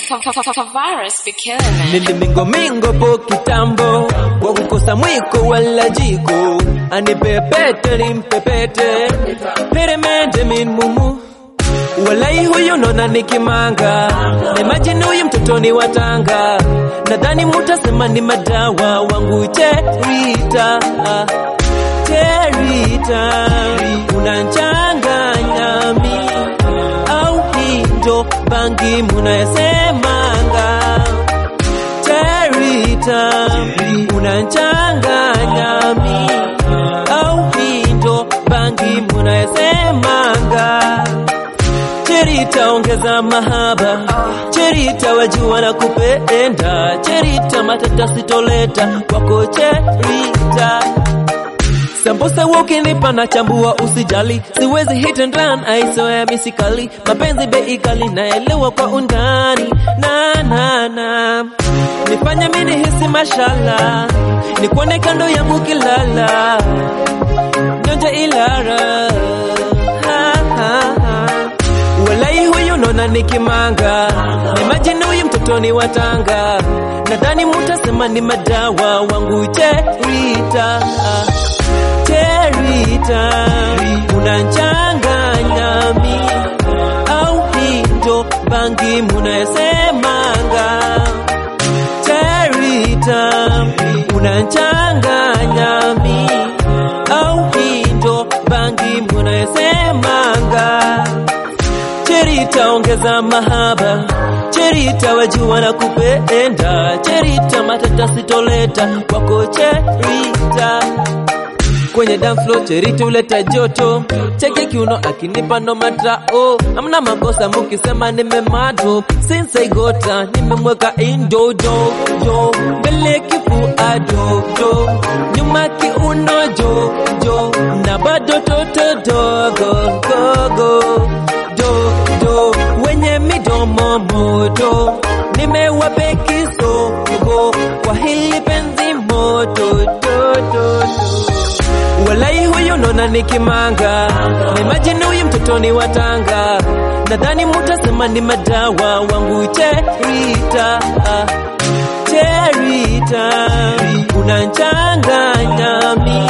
Virus be killing it. nilimingo mingo po kitambo kwa kukosa mwiko wala jiko anipepete nimpepete peremende min mumu walai huyu nona nikimanga imajini huyu mtotoni watanga nadhani mutasema ni madawa wangu cherita cherita unanchanganya mi au hindo bangi munayesemanga cherita unanchanganya mi au hindo bangi munayesemanga Cherita ongeza mahaba, Cherita wajua na kupenda, Cherita matata sitoleta kwako Cherita. Sambusa ukinipa na chambua usijali, siwezi hit and run, aisoya misikali, mapenzi bei kali naelewa kwa undani na na na nifanye mini hisi mashala, nikuone kando yangu kilala, nyonje ilara ha, ha, ha. Walai huyu nona nikimanga, imagine huyu mtotoni watanga, nadhani mutasema ni madawa wangu Cherita, Cherita, unanchanganya mi au hindo bangi munayesemanga Cherita, unanchanganya mi au hindo bangi munayesemanga Cherita ongeza mahaba, Cherita wajua na kupenda, Cherita matata sitoleta kwako Cherita kwenye dance floor Cherita uleta joto, cheke kiuno akinipa no mata oh, amna makosa mukisema nimemato, since I got her nimemweka indo do do, mbele kifua do do, nyuma kiuno jo jo, na bado toto dogo gogo do do, wenye midomo moto, nimewape kisogo kwa hili penzi moto do do do. Walai huyu nona nikimanga, imagine huyu mtotoni watanga, nadhani mutasema ni madawa wangu Cherita, Cherita, unanchanganya mi